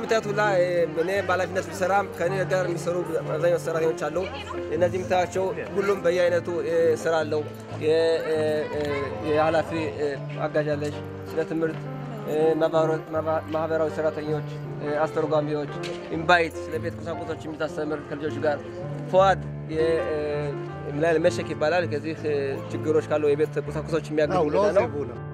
እንደምታዩት ሁላ እኔ በኃላፊነት ብሰራም ከእኔ ጋር የሚሰሩ አብዛኛው ሰራተኞች አሉ። እነዚህ የምታያቸው ሁሉም በየአይነቱ ስራ አለው። የኃላፊ አጋዥ አለች፣ ስለ ትምህርት ማህበራዊ ሰራተኞች፣ አስተርጓሚዎች፣ ኢምባይት ስለ ቤት ቁሳቁሶች የምታስተምር ከልጆች ጋር ፎዋድ መሸክ ይባላል። ከዚህ ችግሮች ካለው የቤት ቁሳቁሶች የሚያገኙ ነው።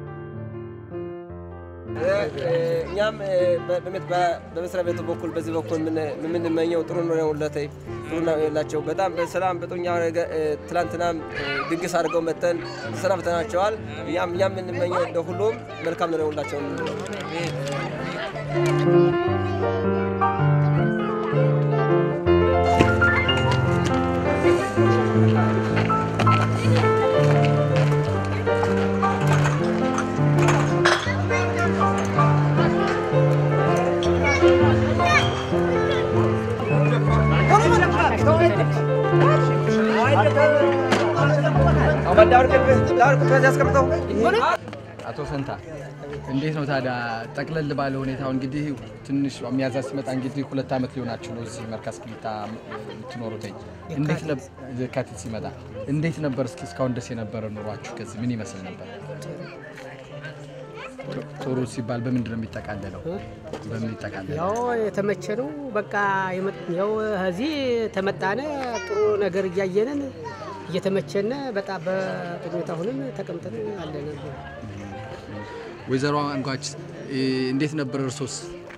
እኛም በመስሪያ ቤቱ በኩል በዚህ በኩል የምንመኘው ጥሩ ነው ለተይ ጥሩ ነው የላቸው በጣም በሰላም በጥኛ ትላንትናም ድግስ አድርገው መጠን ተሰናብተናቸዋል። እኛም እኛም የምንመኘው እንደ ሁሉም መልካም ነው የሁላቸው የምንለው አቶ ፈንታ እንዴት ነው ታዲያ ጠቅለል ባለ ሁኔታው እንግዲህ ትንሽ ሚያዝያ ሲመጣ እንግዲህ ሁለት ዓመት ሊሆናችሁ ነው እዚህ መርካዝ ክሊታ የምትኖሩትኝ። እንዴት ነበር የካቲት ሲመጣ እንዴት ነበር? እስኪ እስካሁን ደስ የነበረ ኑሯችሁ ከዚህ ምን ይመስል ነበር? ጥሩ ሲባል በምንድን ነው የሚጠቃለለው? በምን ይጠቃለለው? ያው የተመቸ ነው። በቃ ያው እዚህ ተመጣነ ጥሩ ነገር እያየንን እየተመቸነ በጣም በጥሩ ሁኔታ ሆነን ተቀምጠን አለን። ወይዘሮ አንጓች እንዴት ነበር እርሶስ?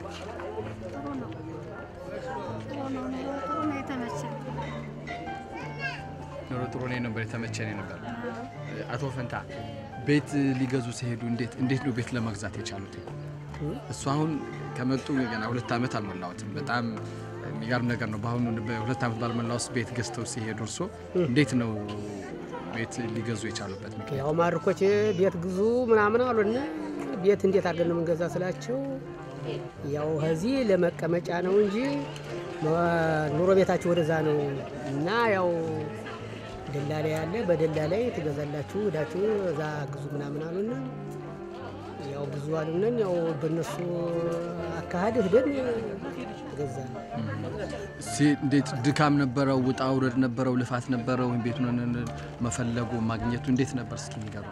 ኑሮ ጥሩ ነው ነበር፣ የተመቸ ነው ነበር። አቶ ፈንታ ቤት ሊገዙ ሲሄዱ እንዴት እንዴት ነው ቤት ለመግዛት የቻሉት? እሱ አሁን ከመጡ ገና ሁለት ዓመት አልሞላዎትም። በጣም የሚገርም ነገር ነው። በአሁኑ በሁለት ዓመት ባልሞላ ውስጥ ቤት ገዝተው ሲሄዱ እርሶ እንዴት ነው ቤት ሊገዙ የቻሉበት ምክንያት? ያው ማርኮች ቤት ግዙ ምናምን አሉና ቤት እንዴት አድርገን ነው የምንገዛ ስላቸው ያው ከዚህ ለመቀመጫ ነው እንጂ ኑሮ ቤታችሁ ወደዛ ነው እና ያው ደላላ ያለ በደላላይ ትገዛላችሁ ሄዳችሁ እዛ ግዙ ምናምን አሉና ያው ብዙ አሉነን ያው በእነሱ አካሄድ ሂደን ገዛ እንዴት ድካም ነበረው? ውጣ ውረድ ነበረው? ልፋት ነበረው? ቤቱን መፈለጉ ማግኘቱ እንዴት ነበር? እስኪ ንገሩ።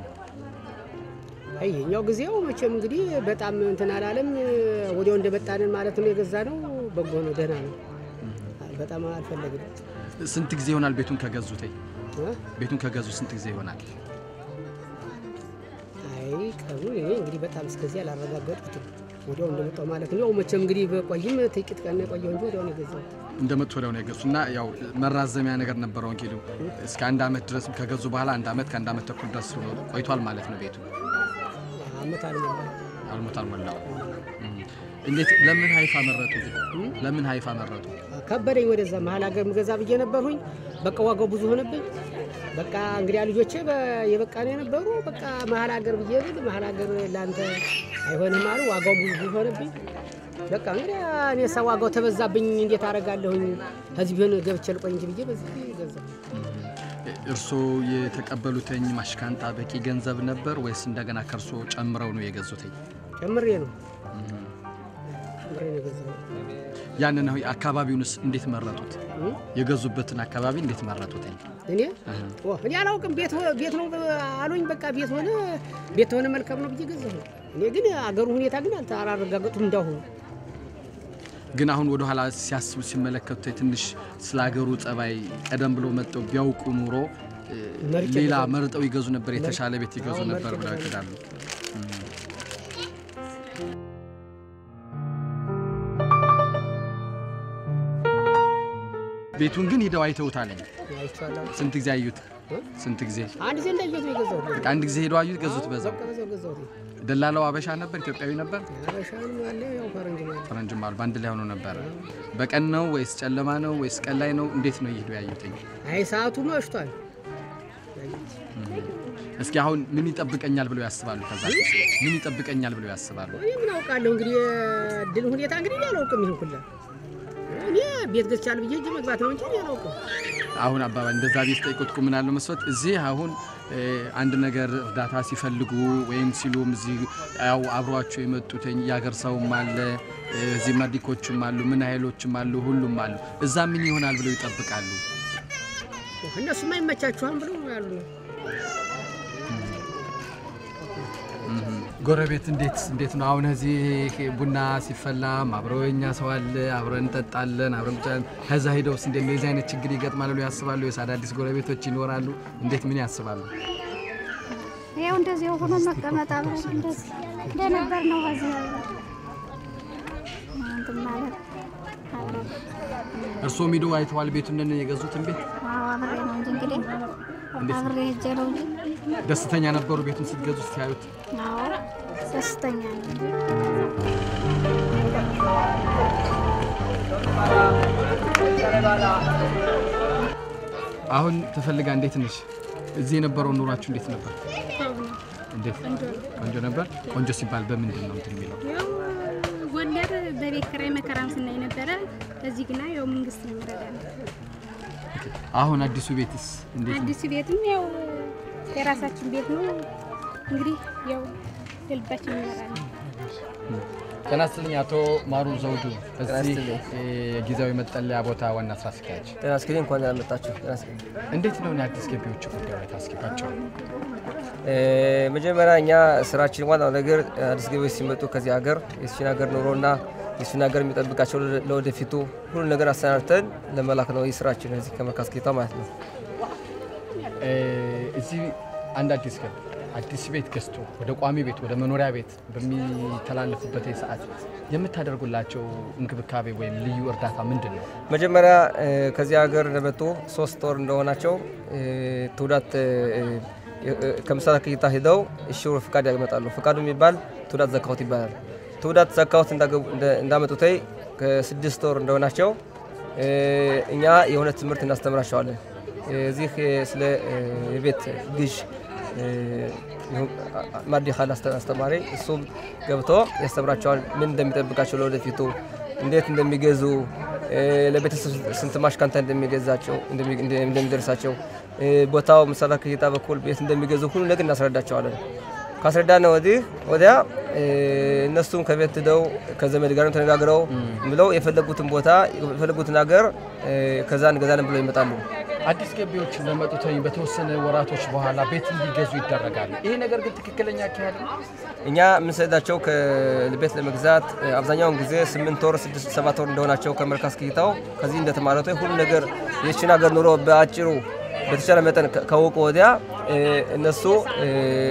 ይሄኛው ጊዜው መቼም እንግዲህ በጣም እንትን አላለም። ወዲያው እንደመጣንን ማለት ነው የገዛ ነው። በጎ ነው፣ ደህና ነው። በጣም አልፈለግንም። ስንት ጊዜ ይሆናል ቤቱን ከገዙት? ቤቱን ከገዙ ስንት ጊዜ ይሆናል? አይ ቀኑ እኔ እንግዲህ በጣም እስከዚህ አላረጋገጥኩትም። ወዲያው እንደመጣው ማለት ነው። ያው መቼም እንግዲህ በቆይም ጥቂት ቀን የቆየው እንጂ ወዲያው ነው የገዛው። እንደመጡ ወዲያው ነው የገዙ እና ያው መራዘሚያ ነገር ነበረው እንግዲህ እስከ አንድ ዓመት ድረስ ከገዙ በኋላ አንድ ዓመት ከአንድ ዓመት ተኩል ድረስ ቆይቷል ማለት ነው ቤቱ አመት አልሞላ አልሞት አልሞላው። እንዴት ለምን ሀይፋ መረጡ? ለምን ሀይፋ መረጡ? ከበደኝ። ወደዛ መሀል ሀገር ምገዛ ብዬ ነበርሁኝ። በቃ ዋጋው ብዙ ሆነብኝ። በቃ እንግዲህ ልጆቼ የበቃ ነው የነበሩ። በቃ መሀል ሀገር ብዬ ብል መሀል ሀገር ለአንተ አይሆንም አሉ። ዋጋው ብዙ ሆነብኝ። በቃ እንግዲህ እኔ ሳ ዋጋው ተበዛብኝ፣ እንዴት አደርጋለሁኝ? ከዚህ ቢሆን ገብቼ ልቆይ እንጂ ብዬ በዚህ ገዛ። እርስዎ የተቀበሉትኝ ማሽካንጣ በቂ ገንዘብ ነበር ወይስ እንደገና ከእርሶ ጨምረው ነው የገዙትኝ? ጨምሬ ነው ጨምሬ ነው የገዛሁት። ያንን አካባቢውንስ እንዴት መረጡት? የገዙበትን አካባቢ እንዴት መረጡት? እኔ እኔ አላውቅም። ቤት ቤት ነው አሉኝ። በቃ ቤት ሆነ ቤት ሆነ መልካም ነው ብዬ ገዛሁ። እኔ ግን አገሩ ሁኔታ ግን አላረጋገጡም እንዳሁኑ። ግን አሁን ወደ ኋላ ሲያስቡ ሲመለከቱ ትንሽ ስለ ሀገሩ ጸባይ ቀደም ብሎ መጠው ቢያውቁ ኑሮ ሌላ መርጠው ይገዙ ነበር፣ የተሻለ ቤት ይገዙ ነበር ብለው ያቅዳሉ። ቤቱን ግን ሂደው አይተውታለኝ። አይቼዋለሁ። ስንት ጊዜ አዩት? ስንት ጊዜ? አንድ ጊዜ እንዳየሁት ነው የገዛሁት። በቃ አንድ ጊዜ ሄደው አዩት፣ ገዙት። በዛው በቃ በዛው ገዛሁት። ደላላው አበሻ ነበር? ኢትዮጵያዊ ነበር? አበሻንም አለ ያው ፈረንጅም አለ። ፈረንጅም አሉ። በአንድ ላይ ሆኖ ነበረ። በቀን ነው ወይስ ጨለማ ነው ወይስ ቀን ላይ ነው? እንዴት ነው ይሄዱ ያዩትኝ? አይ ሰዓቱ መሽቷል። እስኪ አሁን ምን ይጠብቀኛል ብለው ያስባሉ? ከዛ ምን ይጠብቀኛል ብለው ያስባሉ? እኔ ምን አውቃለሁ እንግዲህ የድል ሁኔታ እንግዲህ እኔ አላውቅም። ይህን ሁላ እኔ ቤት ገዝቻለሁ ብዬ እጅ መግባት ነው እንጂ እኔ አላውቅም። አሁን አባባል እንደዛ ቤት ጠይቁት ቁም ምናለው መስሎት እዚህ አሁን እ፣ አንድ ነገር እርዳታ ሲፈልጉ ወይም ሲሉም እዚህ ያው አብሯቸው የመጡትኝ የአገር ሰውም አለ እ፣ እዚህ መዲኮችም አሉ ምን ኃይሎችም አሉ ሁሉም አሉ። እዛ ምን ይሆናል ብለው ይጠብቃሉ። እነሱማ ይመቻችኋል ብለው ያሉ ነው። ጎረቤት እንዴት እንዴት ነው አሁን እዚህ ቡና ሲፈላም አብረው የኛ ሰው አለ አብረን እንጠጣለን አብረን ቁጭ ብለን ከዛ ሄደውስ እንዴት ነው የዚህ አይነት ችግር ይገጥማል ብለው ያስባሉ? ወይስ አዳዲስ ጎረቤቶች ይኖራሉ? እንዴት ምን ያስባሉ? ይኸው እንደዚህ ሆኖ መቀመጥ አብረን እንደዚህ እንደነበር ነው። ከዚህ አብረን እንትን ማለት አብረን እርስዎም ሂደው አይተዋል ቤቱን የገዙትን ቤት አዎ አብሬ ነው እንጂ እንግዲህ አብሬ ሄጄ ነው እንጂ ደስተኛ ነበሩ ቤቱን ስትገዙ ሲያዩት? አዎ ደስተኛ ነኝ። አሁን ተፈልጋ እንዴት ነሽ? እዚህ የነበረው ኑሯችሁ እንዴት ነበር? እንዴት ቆንጆ ነበር። ቆንጆ ሲባል በምንድን ነው እንትን የሚለው? ያው ጎንደር በቤት ኪራይ መከራም ስናይ ነበረ። እዚህ ግና ያው መንግስት ነው የሚረዳን። አሁን አዲሱ ቤትስ እንዴት ነው? አዲሱ ቤትም ያው የራሳችን ቤት ነው እንግዲህ ያው የልባችን እንኖራለን። ጤና ይስጥልኝ አቶ ማሩ ዘውዱ እዚህ ይስጥልኝ። እ፣ ጊዜያዊ መጠለያ ቦታ ዋና ስራ አስኪያጅ፣ ጤና ይስጥልኝ። እንኳን ደህና መጣችሁ። ጤና ይስጥልኝ። እንዴት ነው የአዲስ ገቢዎች ጉዳይ ላይ ታስገባቸው? እ፣ መጀመሪያ እኛ ስራችን ዋናው ነገር አዲስ ገቢዎች ሲመጡ ከዚህ ሀገር የሱን ሀገር ኑሮና የሱን ሀገር የሚጠብቃቸው ለ- ለወደፊቱ ሁሉ ነገር አሰናድተን ለመላክ ነው። ይህ ስራችን እዚህ ከመርካዝ ጌታ ማለት ነው። እ፣ እዚህ አንድ አዲስ ገቢ አዲስ ቤት ገዝቶ ወደ ቋሚ ቤት ወደ መኖሪያ ቤት በሚተላለፉበት ሰዓት የምታደርጉላቸው እንክብካቤ ወይም ልዩ እርዳታ ምንድን ነው? መጀመሪያ እ፣ ከዚህ ሀገር እንደመጡ ሶስት ወር እንደሆናቸው እ፣ ትውዳት እ፣ እ፣ ከምስራቅ ክይታ ሂደው እሺው ፍቃድ ያመጣሉ። ፍቃዱ የሚባል ትውዳት ዘካሁት ይባላል። ትውዳት ዘካሁት እንዳገቡ- እንደ- እንዳመጡተይ ከስድስት ወር እንደሆናቸው እ፣ እኛ የሆነ ትምህርት እናስተምራቸዋለን። እዚህ እ፣ ስለ እ፣ የቤት ግዥ እ፣ ይሁን- አ- አ- ማዲ ካል አስተ- አስተማሪ እሱም ገብቶ ያስተምራቸዋል። ምን እንደሚጠብቃቸው ለወደፊቱ እንዴት እንደሚገዙ እ፣ ለቤተሰብ ስንት ማሽካንታ እንደሚገዛቸው እንደሚ- እንደ- እንደሚደርሳቸው እ፣ ቦታው ምሳሌ ከጌታ በኩል ቤት እንደሚገዙ ሁሉ ነገር እናስረዳቸዋለን። ካስረዳነ ወዲህ ወዲያ እ፣ እነሱም ከቤት ሂደው ከዘመድ ጋር ተነጋግረው ብለው የፈለጉትን ቦታ የፈለጉትን ሀገር እ፣ ከዛ እንገዛለን ብለው ይመጣሉ። አዲስ ገቢዎች በመጡት በተወሰነ ወራቶች በኋላ ቤት እንዲገዙ ይደረጋሉ። ይሄ ነገር ግን ትክክለኛ አካሄድ ነው? እኛ የምንሰዳቸው ከቤት ለመግዛት እ፣ አብዛኛውን ጊዜ ስምንት ወር ስድስት ሰባት ወር እንደሆናቸው ከመርካዝ ክይታው ከዚህ እንደተማረቱ ሁሉ ነገር የችን ሀገር ኑሮ በአጭሩ በተቻለ መጠን ከ- ካወቁ ወዲያ እ፣ እነሱ እ፣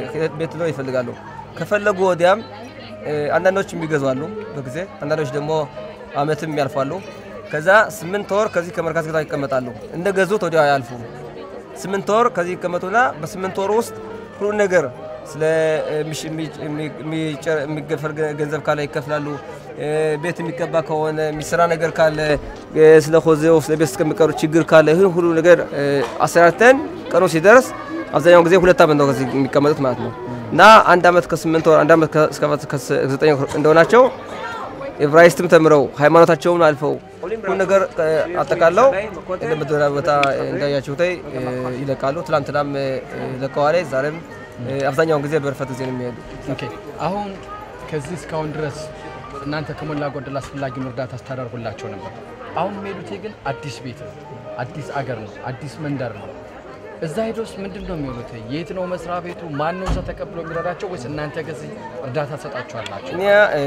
ቤት ነው ይፈልጋሉ። ከፈለጉ ወዲያም እ፣ አንዳንዶች የሚገዙ አሉ በጊዜ አንዳንዶች ደግሞ አመትም ያልፋሉ። ከዛ ስምንት ወር ከዚህ ከመርካዝ ክይታው ይቀመጣሉ። እንደ ገዙት ወዲያው አያልፉ። ስምንት ወር ከዚህ ይቀመጡና በስምንት ወር ውስጥ ሁሉ ነገር ስለ እ፣ ሚሽ- የሚ- የሚ- የሚጨ- የሚገፈል ገ- ገንዘብ ካለ ይከፍላሉ። እ፣ ቤት የሚቀባ ከሆነ የሚሰራ ነገር ካለ እ፣ ስለ ሆዜው ስለ ቤት እስከሚቀሩ ችግር ካለ ይህን ሁሉ ነገር እ፣ አሰራርተን ቀኑ ሲደርስ አብዛኛውን ጊዜ ሁለት ዓመት ነው ከዚህ የሚቀመጡት ማለት ነው እና አንድ ዓመት ከስምንት ወር አንድ ዓመት ከ- እስከ ከዘጠኝ ወር እንደሆናቸው ኤብራይስትም ተምረው ሃይማኖታቸውን አልፈው ሁሉ ነገር እ፣ አጠቃለው ለመደራ ቦታ እንዳያችሁት እ፣ ይለቃሉ። ትላንትናም እ፣ ለቀዋል። ዛሬም እ፣ አብዛኛውን ጊዜ በርፈት ጊዜ ነው የሚሄዱ። ኦኬ አሁን ከዚህ እስካሁን ድረስ እናንተ ከሞላ ጎደል አስፈላጊውን እርዳታ ስታደርጉላቸው ነበር። አሁን የሚሄዱት ግን አዲስ ቤት ነው፣ አዲስ አገር ነው፣ አዲስ መንደር ነው። እዛ ሄዶስ ምንድን ነው የሚሆኑት? የት ነው መስሪያ ቤቱ? ማን ነው እዛ ተቀብሎ የሚረዳቸው? ወይስ እናንተ ከዚህ እርዳታ ትሰጣችኋላችሁ? እኛ እ፣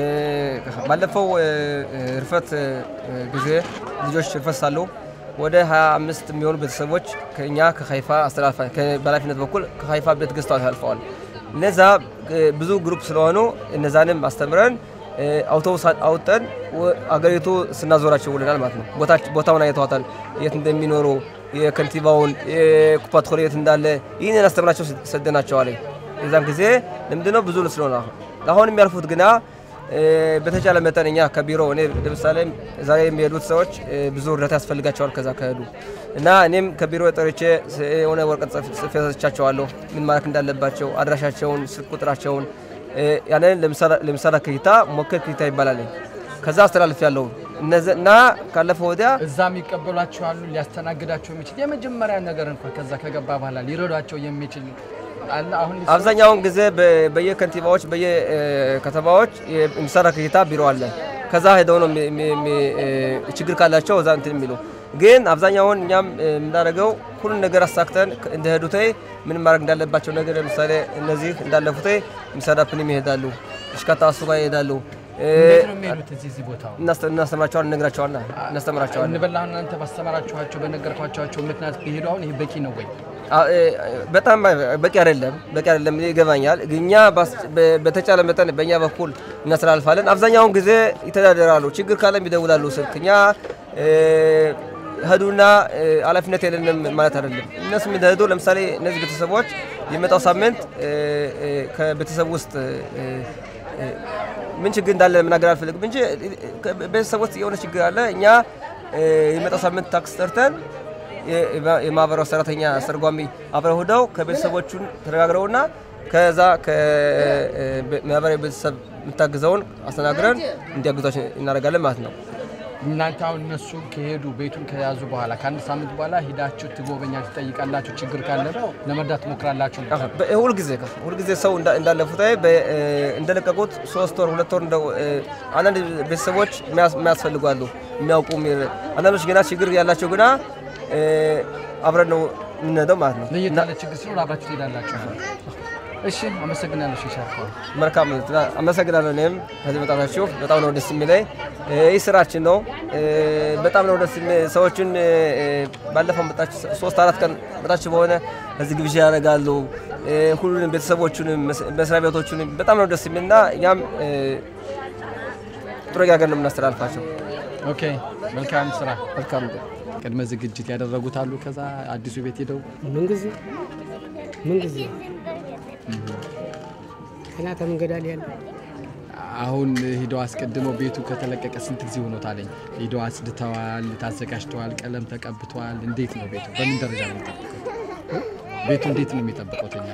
ባለፈው እ፣ እ፣ ርፈት እ፣ ጊዜ ልጆች ርፈት ሳሉ ወደ 25 የሚሆኑ ቤተሰቦች ከእኛ ከሀይፋ አስተላልፋ በኃላፊነት በኩል ከሀይፋ ቤት ገዝተው አልፈዋል። እነዛ እ፣ ብዙ ግሩፕ ስለሆኑ እነዛንም አስተምረን እ፣ አውቶቡስ አውጠን ወ- አገሪቱ ስናዞራቸው ውለናል ማለት ነው። ቦታች- ቦታውን አይተዋታል፣ የት እንደሚኖሩ የከንቲባውን የኩፓት ኮሌ የት እንዳለ ይህንን አስተምራቸው ሰደናቸዋል። የዛን ጊዜ ለምንድነው ብዙ ስለሆነ አሁን አሁን የሚያልፉት ግና እ፣ በተቻለ መጠን እኛ ከቢሮ እኔ ለምሳሌ ዛሬ የሚሄዱት ሰዎች እ፣ ብዙ እርዳታ ያስፈልጋቸዋል ከዛ ከሄዱ እና እኔም ከቢሮ ጠርቼ ስ- የሆነ ወረቀት ጽፍ- ጽፌ ሰጥቻቸዋለሁ ምን ማድረግ እንዳለባቸው አድራሻቸውን፣ ስልክ ቁጥራቸውን እ፣ ያንን ለምሳሌ ክሂታ ሞከር ክሂታ ይባላል። ከዛ አስተላልፍ ያለው እነዚ- እና ካለፈው ወዲያ እዛ የሚቀበሏቸው አሉ ሊያስተናግዳቸው የሚችል የመጀመሪያ ነገር እንኳን ከዛ ከገባ በኋላ ሊረዷቸው የሚችል አለ። አሁን ሊሰሩ- አብዛኛውን ጊዜ በ- በየከንቲባዎች በየከተማዎች የሚሰራ ክሂታ ቢሮ አለ። ከዛ ሄደው ነው የሚ- የሚ- የሚ- እ፣ ችግር ካላቸው እዛ እንትን የሚሉ ግን አብዛኛውን እኛም እ፣ የምናደርገው ሁሉን ነገር አሳክተን እንደሄዱት ምን ማድረግ እንዳለባቸው ነገር ለምሳሌ እነዚህ እንዳለፉት የሚሰራፕንም ይሄዳሉ፣ እሽካታ እሱ ጋር ይሄዳሉ። እ፣ እንዴት ነው የሚሄዱት? እዚህ እዚህ ቦታው እናስ- እናስተምራቸዋለን፣ እነግራቸዋለን፣ እናስተምራቸዋለን። እንበላ አሁን እናንተ ባስተማራችኋቸው በነገርኳቸው ምክንያት ቢሄዱ አሁን ይህ በቂ ነው ወይ? አ- እ፣ በጣም በቂ አይደለም፣ በቂ አይደለም ይገባኛል። ግን እኛ ባስ- በ- በተቻለ መጠን በእኛ በኩል እናስተላልፋለን። አብዛኛውን ጊዜ ይተዳደራሉ። ችግር ካለም ይደውላሉ ስልክ። እኛ እ፣ ሄዱና እ፣ ኃላፊነት የለንም ማለት አይደለም። እነሱ የሚሄዱ ለምሳሌ እነዚህ ቤተሰቦች የሚመጣው ሳምንት እ፣ እ፣ ከቤተሰብ ውስጥ እ፣ እ፣ ምን ችግር እንዳለ መናገር አልፈልግም እንጂ እ፣ ቤተሰብ ውስጥ የሆነ ችግር አለ። እኛ እ፣ የሚመጣው ሳምንት ታክስ ጠርተን የማህበራዊ ሰራተኛ አስተርጓሚ አብረው ሄደው ከቤተሰቦቹን ተነጋግረውና ከዛ ከማህበራዊ ቤተሰብ የምታግዘውን አስተናግረን እንዲያግዟቸው እናደርጋለን ማለት ነው። እናንተ አሁን እነሱ ከሄዱ ቤቱን ከያዙ በኋላ ከአንድ ሳምንት በኋላ ሂዳችሁ ትጎበኛችሁ፣ ትጠይቃላችሁ፣ ችግር ካለ ለመርዳት ትሞክራላችሁ። በ- ሁልጊዜ ሁልጊዜ ሰው እንዳ- እንዳለፉት በ- እንደለቀቁት ሶስት ወር ሁለት ወር እንደው እ፣ አንዳንድ ቤተሰቦች የሚያስ- የሚያስፈልጉ አሉ የሚያውቁ የሚ- አንዳንዶች ገና ችግር ያላቸው ግና እ፣ አብረን ነው የምንሄደው ማለት ነው። ለየት ያለ ችግር ሲኖር አብራችሁ ትሄዳላችሁ። እሺ፣ አመሰግናለሁ። ሻርኳ መልካም አመሰግናለሁ። እኔም ከዚህ መጣታችሁ በጣም ነው ደስ የሚለኝ። እ፣ ይህ ስራችን ነው። እ፣ በጣም ነው ደስ የሚ- ሰዎችን እ፣ ባለፈው መጣችሁ ሶስት አራት ቀን መጣችሁ በሆነ እዚህ ግብዣ ያደርጋሉ። እ፣ ሁሉንም ቤተሰቦቹንም መስ- መስሪያ ቤቶቹንም በጣም ነው ደስ የሚልና እኛም እ፣ ጥሩ ነገር ነው የምናስተላልፋቸው። ኦኬ፣ መልካም ስራ። መልካም ቅድመ ዝግጅት ያደረጉት አሉ። ከዛ አዲሱ ቤት ሄደው ምን ጊዜ ምን ጊዜ ገና ከመንገድ ላይ ያለ አሁን ሂደው አስቀድመው ቤቱ ከተለቀቀ ስንት ጊዜ ሆኖታለኝ? ሂደው አጽድተዋል፣ ታዘጋጅተዋል፣ ቀለም ተቀብተዋል። እንዴት ነው ቤቱ? በምን ደረጃ ነው የሚጠብቀው? ቤቱ እንዴት ነው የሚጠብቀው? ተኛ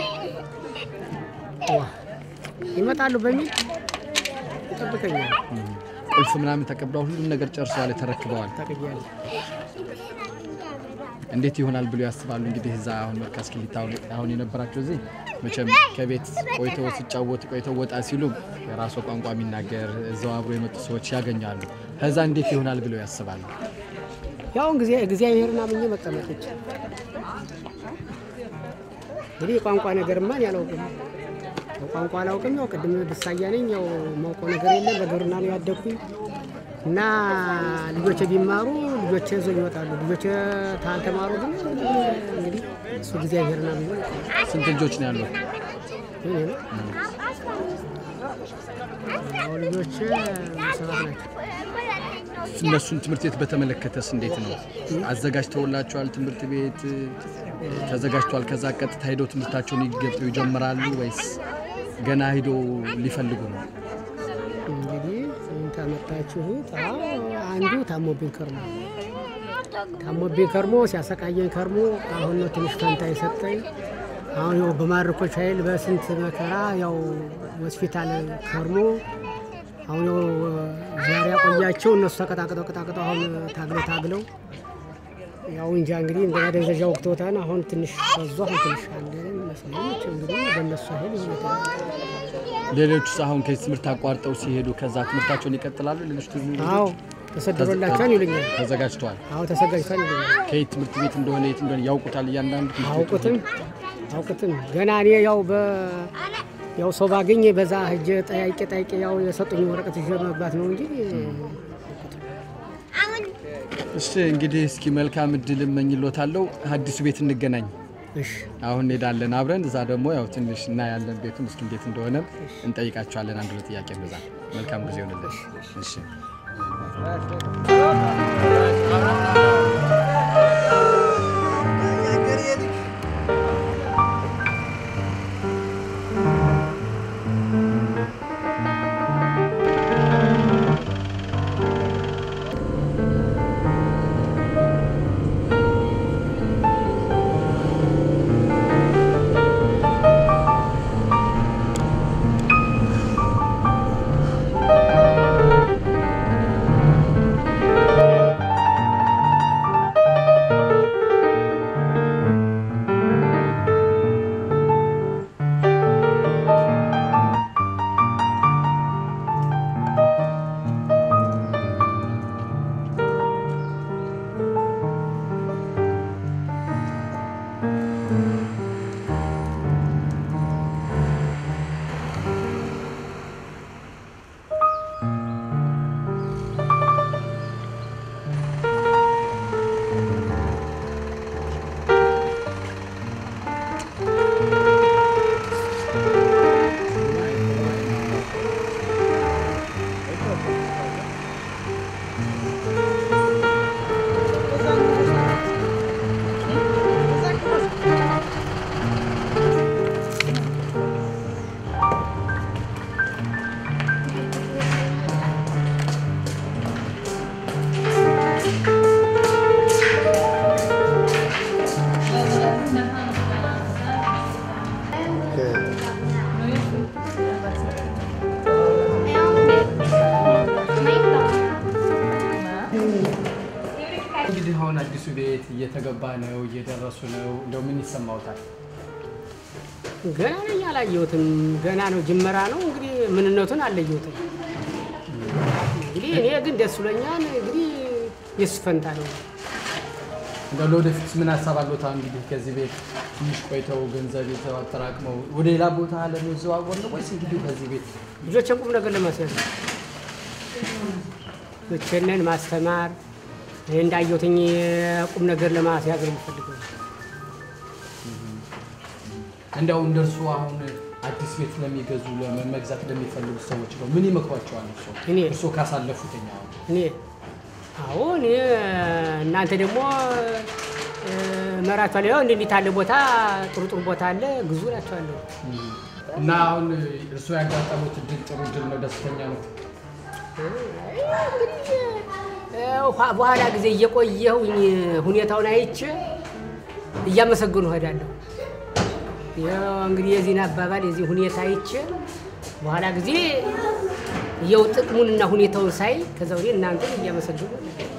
ዋ ይመጣሉ በሚል ይጠብቀኛል። ቁልፍ ምናምን ተቀብለዋል፣ ሁሉም ነገር ጨርሰዋል፣ ተረክበዋል። ታቀያለ እንዴት ይሆናል ብሎ ያስባሉ? እንግዲህ እዛ አሁን መርካዝ ክሊታ አሁን የነበራቸው እዚህ መቼም ከቤት ቆይተው ሲጫወቱ ቆይተው ወጣ ሲሉ የራሱ ቋንቋ የሚናገር እዛው አብሮ የመጡ ሰዎች ያገኛሉ። ከዛ እንዴት ይሆናል ብለው ያስባሉ? ያው ጊዜ እግዚአብሔርን አምኜ መቀመጥ ብቻ። እንግዲህ የቋንቋ ነገርማ እኔ አላውቅም። ያው ቋንቋ አላውቅም። ያው ቅድም ብሳያ ነኝ። ያው ማውቀው ነገር የለም። በግብርና ነው ያደግኩኝ እና ልጆቼ ቢማሩ ልጆቼ ይዘው ይወጣሉ። ልጆቼ ታልተማሩ ግን እንግዲህ እሱ እግዚአብሔርን አምኜ መቀመጥ ስንት ልጆች ነው ያሉት? ይሄ ነው። ያው ልጆቼ ሰባት ናቸው። እነሱን ትምህርት ቤት በተመለከተስ እንዴት ነው? አዘጋጅተውላቸዋል? ትምህርት ቤት ተዘጋጅቷል? ከዛ ቀጥታ ሄደው ትምህርታቸውን ይገብጡ ይጀምራሉ ወይስ ገና ሄደው ሊፈልጉ ነው? እንግዲህ ታመጣችሁት አንዱ ታሞብኝ ከርሞ ታሞብኝ ከርሞ ሲያሰቃየኝ ከርሞ አሁን ነው ትንሽ ፈንታ የሰጠኝ። አሁን ያው በማርኮች ኃይል በስንት መከራ ያው ሆስፒታል ከርሞ አሁን ያው ዛሬ ያቆያቸው እነሱ ተቀጣቅጠው ቀጣቅጠው አሁን ታግለው ታግለው ያው እንጃ እንግዲህ እንደ ማደንዘዣ ወቅቶታን አሁን ትንሽ በዙ አሁን ትንሽ አለ መስለኞች እንግዲህ በእነሱ ኃይል ይሆነታ ሌሎቹስ አሁን ከዚህ ትምህርት አቋርጠው ሲሄዱ ከዛ ትምህርታቸውን ይቀጥላሉ? ሌሎች ትምህርት አዎ ተሰድሮላቸዋል ይሉኛል። ተዘጋጅተዋል? አዎ ተዘጋጅቷል ይሉኛል። ከየት ትምህርት ቤት እንደሆነ የት እንደሆነ ያውቁታል? እያንዳንዱ ትምህርት ቤት አውቁትም አውቁትም ገና እኔ ያው በ ያው ሰው ባገኘ በዛ ሂጄ ጠያቄ ጠያቄ ያው የሰጡኝ ወረቀት ይዤ መግባት ነው እንጂ እሺ እንግዲህ እስኪ መልካም እድል እመኝሎታለሁ። አዲሱ ቤት እንገናኝ። እሺ አሁን እንሄዳለን አብረን። እዛ ደግሞ ያው ትንሽ እናያለን ቤቱን እስኪ እንዴት እንደሆነ እንጠይቃቸዋለን። አንድ ሁለት ጥያቄ በዛ። መልካም ጊዜ ይሆንልን። እሺ አዲሱ ቤት እየተገባ ነው፣ እየደረሱ ነው። እንደው ምን ይሰማውታል? ገና ነኝ አላየሁትም። ገና ነው ጅመራ ነው እንግዲህ ምንነቱን አለየሁትም። እንግዲህ እኔ ግን ደስ ብሎኛል። እንግዲህ የሱ ፈንታ ነው። እንደው ለወደፊት ምን ሀሳብ አለዎት? አሁን እንግዲህ ከዚህ ቤት ትንሽ ቆይተው ገንዘብ ይዘው አጠራቅመው ወደ ሌላ ቦታ ለመዘዋወር ነው ወይስ እንግዲህ ከዚህ ቤት ልጆችን ቁም ነገር ለማስያዝ ነው። ልጆችንን ማስተማር ይህ እንዳየሁትኝ ቁም ነገር ለማስያዝ ነው የምፈልገው። እንደው እንደርሱ አሁን አዲስ ቤት ለሚገዙ ለመ- መግዛት ለሚፈልጉ ሰዎች ነው ምን ይመክሯቸዋል? እርሶ እኔ እርሶ ካሳለፉትኛ አሁን እኔ አዎ እኔ እናንተ ደግሞ መራቸዋለሁ። ያው እንዲህ ያለ ቦታ ጥሩ ጥሩ ቦታ አለ ግዙ እላቸዋለሁ። እና አሁን እርሶ ያጋጠሙት እድል ጥሩ እድል ነው፣ ደስተኛ ነው። እንግዲህ ኋ- በኋላ ጊዜ እየቆየሁኝ ሁኔታውን አይቼ እያመሰገኑ እሄዳለሁ። ያው እንግዲህ የዚህን አባባል የዚህ ሁኔታ አይቼ በኋላ ጊዜ የው ጥቅሙንና ሁኔታውን ሳይ ከዛ ወዲህ እናንተን እያመሰገኑ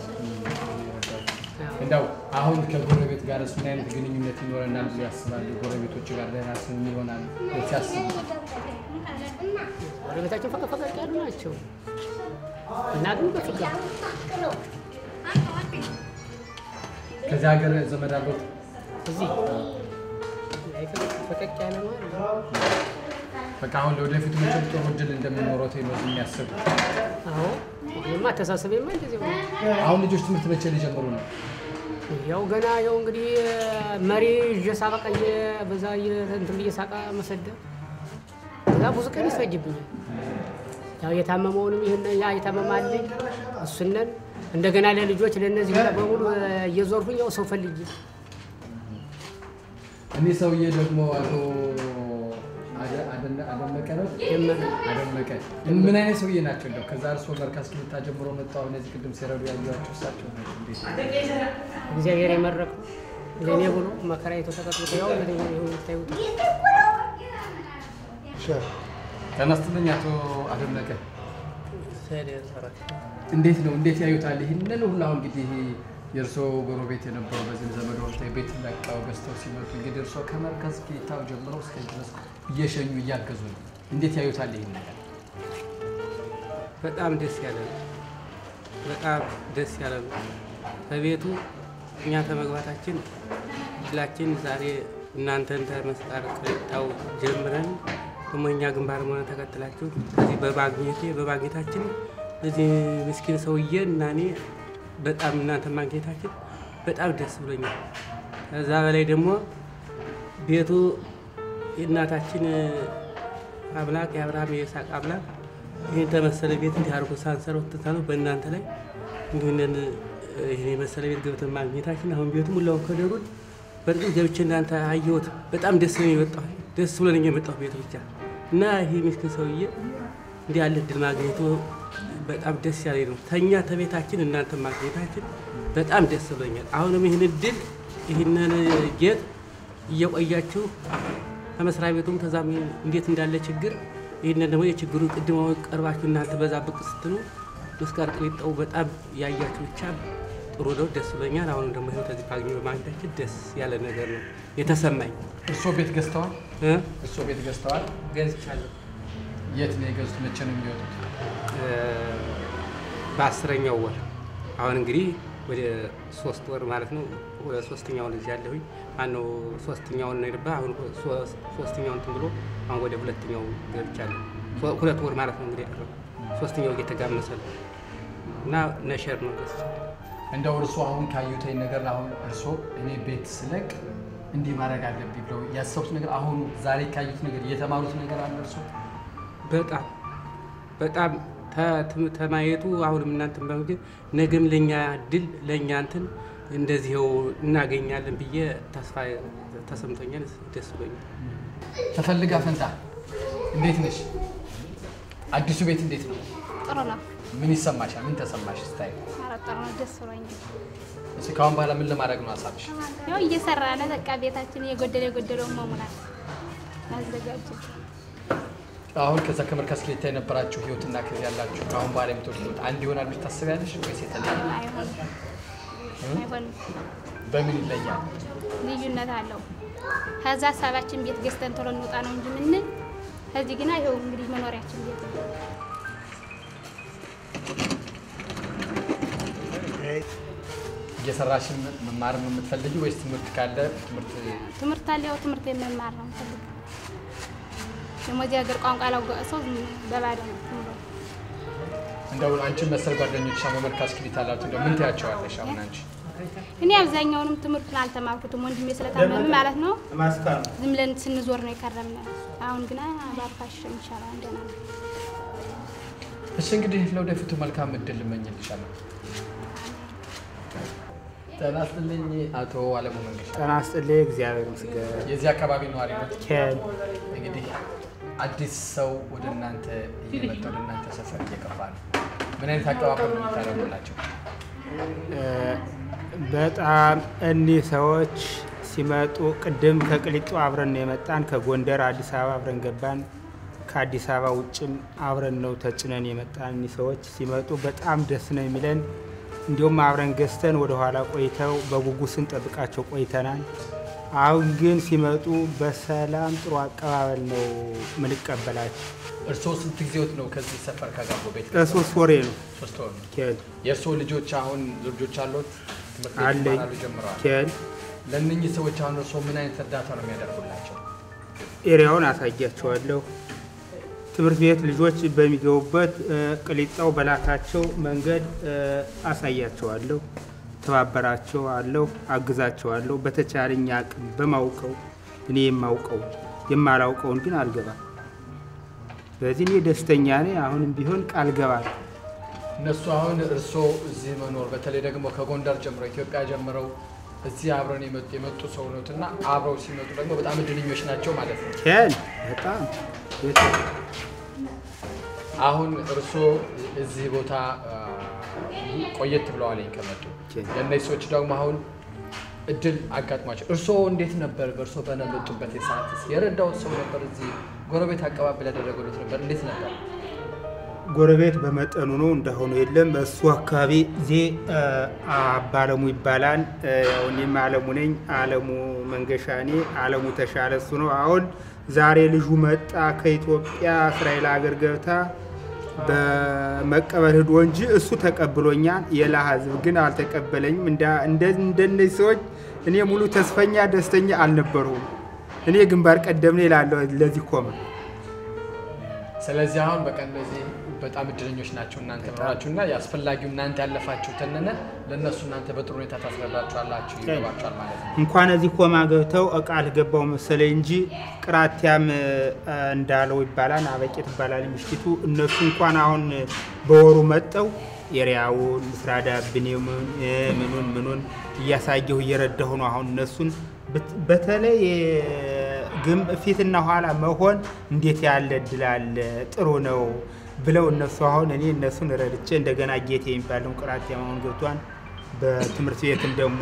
እንደው አሁን ከጎረቤት ጋር ምን አይነት ግንኙነት ይኖረናል ብሎ ያስባሉ? ጎረቤቶች ጋር ደህና ስም ይሆናል ብሎ ሲያስቡ ወደ ቤታቸው ፈቀቅ ፈቀቅ ያሉ ናቸው እና ግን በፍቅር ከዚህ ሀገር ዘመድ አሉት? እዚህ ላይ ፈቀቅ ፈቀቅ ያለ ነው አለ። በቃ አሁን ለወደፊቱ መቼም ጥሩ እድል እንደሚኖረው ነው የሚያስቡ። አዎ ይሄማ አተሳሰቤማ እንደዚህ ነው። አሁን ልጆች ትምህርት መቼ ሊጀምሩ ነው? ያው ገና ያው እንግዲህ መሪ ይዤ ሳበቃ እየ- በዛ እየ- እንትን ብዬ ሳቃ መሰደብ ከዛ ብዙ ቀን ይፈጅብኛል። ያው የታመመውንም ይህን ያ የታመማልኝ እሱነን እንደገና ለልጆች ለእነዚህ ሁላ በሙሉ እየዞርኩኝ ያው ሰው ፈልጌ እኒህ ሰውዬ ደግሞ አቶ አደ- አደነ- አደመቀ ነው ጀመረ። አደመቀ ምን አይነት ሰውዬ ናቸው? እንደው ከዛ እርስዎ መርካዝ ክልታ ጀምሮ መጣሁ እነዚህ ቅድም ሲረዱ ያዩዋቸው እሳቸው ናቸው። እንዴት ነው? እግዚአብሔር የመረቀው ለእኔ ብሎ መከራ የተሰቀጥቶ ያው ታዩት ጤና ይስጥልኝ አቶ አደመቀ እንዴት ነው እንዴት ያዩታል? ይህንን ሁሉ አሁን እንግዲህ የእርስዎ ጎረቤት የነበረው በዚህም ዘመድ ወርተ ቤት ለቀው ገዝተው ሲመጡ እንግዲህ እርስዎ ከመርከዝ ጌታው ጀምረው እስከ ድረስ እየሸኙ እያገዙ ነው። እንዴት ያዩታል ይህን ነገር? በጣም ደስ ያለ ነው። በጣም ደስ ያለ ነው። ከቤቱ እኛ ከመግባታችን ድላችን ዛሬ እናንተን ተመስጣር ከጣው ጀምረን ደግሞ እኛ ግንባር መሆነ ተከትላችሁ ከዚህ በማግኘቴ በማግኘታችን እዚህ ምስኪን ሰውዬ እና እኔ በጣም እናንተ ማግኘታችን በጣም ደስ ብሎኛል። ከዛ በላይ ደግሞ ቤቱ የእናታችን አምላክ የአብርሃም የይስሐቅ አምላክ ይህን ተመሰለ ቤት እንዲህ አድርጎ ሳንሰራው ትታለው በእናንተ ላይ ይህንን ይህን የመሰለ ቤት ገብተን ማግኘታችን አሁን ቤቱ ሙላውን ከደሩን በእርግጥ ገብቼ እናንተ አየሁት። በጣም ደስ ነው የመጣሁ ደስ ብሎኝ የመጣሁ ቤቱ ብቻ እና ይህ ምስኪን ሰውዬ እንዲህ ያለ እድል ማግኘቱ በጣም ደስ ያለኝ ነው። ተኛ ተቤታችን እናንተ ማግኘታችን በጣም ደስ ብሎኛል። አሁንም ይህን እድል ይህንን ጌጥ እየቆያችሁ ከመስሪያ ቤቱም ከዛም እንዴት እንዳለ ችግር ይህንን ደግሞ የችግሩ ቅድመ ቀርባችሁ እናንተ በዛ ብቅ ስትሉ መስቀር ቅሊጣው በጣም ያያችሁ ብቻ ጥሩ ነው፣ ደስ ብሎኛል። አሁንም ደግሞ ይኸው ከዚህ ፓግኒ በማግኘታችን ደስ ያለ ነገር ነው የተሰማኝ እርስዎ ቤት ገዝተዋል? እ እርስዎ ቤት ገዝተዋል? ገዝቻለሁ የት ነው የገዙት? መቼ ነው የሚወጡት? እ በአስረኛው ወር አሁን እንግዲህ ወደ ሶስት ወር ማለት ነው። ወደ ሶስተኛው ልጅ ያለሁኝ ማነው ሶስተኛውን ነው የገባ አሁን ሶ- ሶስተኛውን እንትን ብሎ አሁን ወደ ሁለተኛው ገብቻለሁ። ሶ- ሁለት ወር ማለት ነው እንግዲህ ያለው ሶስተኛው እየተጋመሰ ነው እና ነሸር ነው ገዝቻለሁ። እንደው እርስዎ አሁን ካዩተኝ ነገር አሁን እርስዎ እኔ ቤት ስለቅ እንዲህ ማድረግ አለብኝ ብለው ያሰቡት ነገር አሁን ዛሬ ካዩት ነገር የተማሩት ነገር አለ እርስዎ? በጣም በጣም ተ- ትም- ተማየቱ አሁንም እናንተ በምግብ ነገም ለእኛ ድል ለእኛ እንትን እንደዚህው እናገኛለን ብዬ ተስፋ ተሰምቶኛል። ደስ ብሎኛል። ተፈልጋ ፈንታ እንዴት ነሽ? አዲሱ ቤት እንዴት ነው? ጥሩ ነው። ምን ይሰማሻል? ምን ተሰማሽ ስታይ? ኧረ ጥሩ ነው። ደስ ብሎኛል። እስኪ ከአሁን በኋላ ምን ለማድረግ ነው ሀሳብሽ? ያው እየሰራ ነው። በቃ ቤታችን የጎደለ የጎደለውን መሙላት አዘጋጅ አሁን ከዛ ከመርካዝ ክሌታ የነበራችሁ ህይወትና ከዚህ ያላችሁ ከአሁን በኋላ የምትወዱት ህይወት አንድ ይሆናል ብለሽ ታስቢያለሽ ወይስ የተለያየ? አይሆንም አይሆንም። በምን ይለያል? ልዩነት አለው። ከዛ ሀሳባችን ቤት ገዝተን ቶሎ እንውጣ ነው እንጂ ምንል ከዚህ ግና ይኸው እንግዲህ መኖሪያችን ቤት ነው። እየሰራሽ መማር ነው የምትፈልጊ ወይስ ትምህርት ካለ ትምህርት ትምህርት አለ። ያው ትምህርት የመማር ነው የምፈልገው። ደግሞ እዚህ ሀገር ቋንቋ ላወቀ ሰው ዝም በባዶ ነው ዝም ብሎ እንደው አንቺን መሰል ጓደኞች መመልካ እስክሪት አላችሁ እንደው ምን ትያቸዋለሽ? አሁን አንቺ እኔ አብዛኛውንም ትምህርቱን አልተማርኩትም ወንድሜ ስለታመመ ማለት ነው። ዝም ብለን ስንዞር ነው የከረምነ። አሁን ግና ባርፋሽም ይሻላል እንደና ነው። እሺ እንግዲህ ለወደፊቱ መልካም እድል እመኝልሻለሁ። ጤና ይስጥልኝ አቶ አለሙ መንገሻ። ጤና ይስጥልኝ። እግዚአብሔር ይመስገን። የዚህ አካባቢ ነዋሪ ነው። ኬን እንግዲህ አዲስ ሰው ወደ እናንተ እየመጣ ወደ እናንተ ሰፈር እየገባ ነው። ምን አይነት አቀባበል ነው የምታደርጉላቸው? በጣም እኒህ ሰዎች ሲመጡ ቅድም ከቅሊጡ አብረን ነው የመጣን። ከጎንደር አዲስ አበባ አብረን ገባን። ከአዲስ አበባ ውጭም አብረን ነው ተጭነን የመጣን። እኒህ ሰዎች ሲመጡ በጣም ደስ ነው የሚለን። እንዲሁም አብረን ገዝተን ወደ ኋላ ቆይተው በጉጉት ስንጠብቃቸው ቆይተናል። አሁን ግን ሲመጡ በሰላም ጥሩ አቀባበል ነው ምንቀበላቸው። እርስዎ ስንት ጊዜዎት ነው ከዚህ ሰፈር ከገቡ ቤት? ለሶስት ወሬ ነው ሶስት ወር ነው። ኬን የእርስዎ ልጆች አሁን ልጆች አሉት? ትምህርት ቤት አለኝ ይማራሉ ጀምረዋል? ኬን ለእነኚህ ሰዎች አሁን እርስዎ ምን አይነት እርዳታ ነው የሚያደርጉላቸው? ኤሪያውን አሳያቸዋለሁ። ትምህርት ቤት ልጆች በሚገቡበት እ፣ ቅሊጣው በላካቸው መንገድ እ፣ አሳያቸዋለሁ፣ ተባበራቸው አለሁ፣ አግዛቸዋለሁ። በተቻለኝ አቅም በማውቀው እኔ የማውቀው የማላውቀውን ግን አልገባም። በዚህ እኔ ደስተኛ ነኝ። አሁንም ቢሆን ቃል ገባለሁ። እነሱ አሁን እርስዎ እዚህ መኖር በተለይ ደግሞ ከጎንደር ጀምሮ ኢትዮጵያ ጀምረው እዚህ አብረን የመጡ የመጡ ሰው ኖት እና አብረው ሲመጡ ደግሞ በጣም እድለኞች ናቸው ማለት ነው። ኬን በጣም አሁን እርስዎ እዚህ ቦታ አ፣ ቆየት ብለዋል ከመጡ ለእነዚህ ሰዎች ደግሞ አሁን እድል አጋጥሟቸው እርስዎ እንዴት ነበር? በእርስዎ በነበጡበት የሰዓት የረዳውት ሰው ነበር? እዚህ ጎረቤት አቀባበል ያደረገሉት ነበር? እንዴት ነበር? ጎረቤት በመጠኑ ነው እንዳሁኑ የለም። እሱ አካባቢ ዜ ባለሙ ይባላል። እ፣ ያው እኔም አለሙ ነኝ። አለሙ መንገሻ እኔ አለሙ ተሻለ እሱ ነው። አሁን ዛሬ ልጁ መጣ ከኢትዮጵያ እስራኤል ሀገር ገብታ በመቀበል ሂዶ እንጂ እሱ ተቀብሎኛል። የላ ህዝብ ግን አልተቀበለኝም። እንዳ- እንደ- እንደነዚህ ሰዎች እኔ ሙሉ ተስፈኛ ደስተኛ አልነበሩም። እኔ ግንባር ቀደም ነው እላለሁ ለዚህ ኮመ ስለዚህ አሁን በቃ እነዚህ በጣም እድለኞች ናቸው እናንተ መኖራችሁ እና የአስፈላጊው እናንተ ያለፋችሁትንን ለእነሱ እናንተ በጥሩ ሁኔታ ታስረዳችኋላችሁ፣ ይገባችኋል ማለት ነው። እንኳን እዚህ ኮማ ገብተው እቃ አልገባው መሰለኝ እንጂ ቅራቲያም እ፣ እንዳለው ይባላል አበቄ ትባላል ምሽቲቱ። እነሱ እንኳን አሁን በወሩ መጠው ኤሪያውን ምስራዳ ብኔሙን እ፣ ምኑን ምኑን እያሳየሁ እየረዳሁ ነው። አሁን እነሱን በት- በተለይ እ፣ ግም ፊትና ኋላ መሆን እንዴት ያለ እድል አለ ጥሩ ነው ብለው እነሱ አሁን እኔ እነሱን ረድቼ እንደገና ጌቴ የሚባለው ቅራቲያም አሁን ገብቷን በትምህርት ቤትም ደግሞ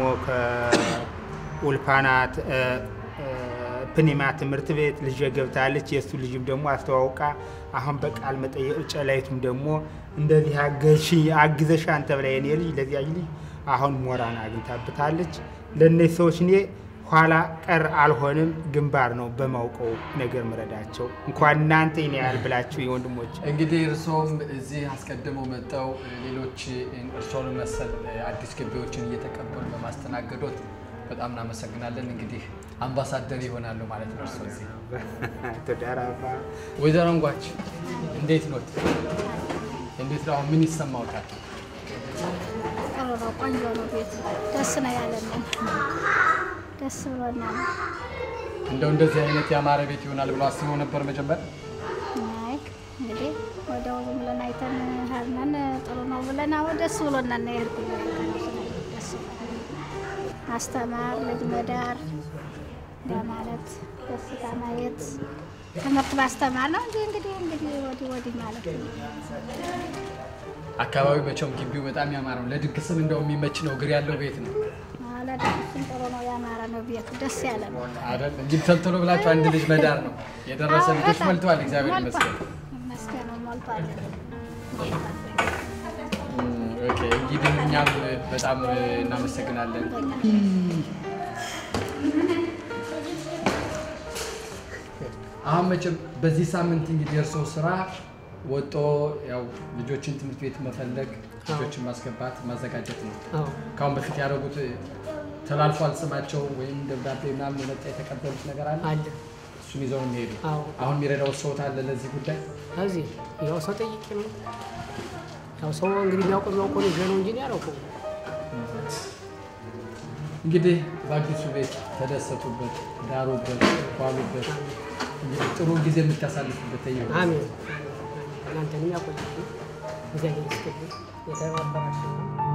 ከኡልፓናት ፕኒማ ትምህርት ቤት ልጅ ገብታለች። የእሱ ልጅም ደግሞ አስተዋውቃ አሁን በቃል መጠየቅ ጨላይቱም ደግሞ እንደዚህ አገሽ አግዘሽ አንተ ብላ የኔ ልጅ ለዚያ ልጅ አሁን ሞራን አግኝታብታለች። ለእነዚህ ሰዎች እኔ ኋላ ቀር አልሆንም፣ ግንባር ነው በማውቀው ነገር ምረዳቸው። እንኳን እናንተ ይኔ ያህል ብላችሁ የወንድሞች እንግዲህ እርስዎም እዚህ አስቀድመው መጠው ሌሎች እርስዎን መሰል አዲስ ገቢዎችን እየተቀበሉ በማስተናገዶት በጣም እናመሰግናለን። እንግዲህ አምባሳደር ይሆናሉ ማለት ነው እርስዎ እዚህ። ተዳራባ ወይዘሮ እንጓች እንዴት ኖት? እንዴት ነው? አሁን ምን ይሰማዎታል? ጥሩ ነው፣ ቆንጆ ነው። ቤት ደስ ነው ያለን፣ ደስ ብሎናል። እንደው እንደዚህ አይነት ያማረ ቤት ይሆናል ብሎ አስበው ነበር መጀመር? አይ እንግዲህ ወዲያው ዝም ብለን አይተን ሀርነን ጥሩ ነው ብለን አሁን ደስ ብሎናል ነው የሄድኩት። ደስ ብሎናል። ማስተማር፣ ልጅ መዳር ለማለት ደስታ ማየት ትምህርት ማስተማር ነው እንጂ እንግዲህ እንግዲህ ወዲህ ወዲህ ማለት ነው። አካባቢው መቼም ግቢው በጣም ያማረ ነው። ለድግስም እንደው የሚመች ነው። እግር ያለው ቤት ነው ለደስም ጥሩ ነው፣ ያማረ ነው ቤቱ፣ ደስ ያለ ነው። አይደል? እንግዲህ ተልተሎ ብላችሁ አንድ ልጅ መዳር ነው የደረሰ አዎ፣ ልጆች በጣም ሞልተዋል። እግዚአብሔር ሞልቷል። ይመስገን። ይመስገን ሞልቷል። ኦኬ፣ እንግዲህ እኛም በጣም እናመሰግናለን። አሁን መቼም በዚህ ሳምንት እንግዲህ የእርስዎ ስራ ወጦ ያው ልጆችን ትምህርት ቤት መፈለግ፣ ልጆችን ማስገባት፣ ማዘጋጀት ነው። አዎ ከአሁን በፊት ያደረጉት ተላልፏል ስማቸው ወይም ደብዳቤ ምናምን የመጣ የተቀበሉት ነገር አለ? አለ። እሱን ይዘው ነው የሚሄዱ። አዎ አሁን የሚረዳው ሰውት አለ ለዚህ ጉዳይ? እዚህ ያው ሰው ጠይቄ ነው ያው ሰው እንግዲህ የሚያውቀው የሚያውቀው ነው ይዤ ነው እንጂ እኔ አላውቀውም። እንግዲህ በአዲሱ ቤት ተደሰቱበት፣ ዳሩበት፣ ዋሉበት። እንግዲህ ጥሩ ጊዜ የምታሳልፉበት ይሁን። አሜን። እናንተንም ያቆያችሁ እግዚአብሔር ይስጥልኝ። የተባበራችሁ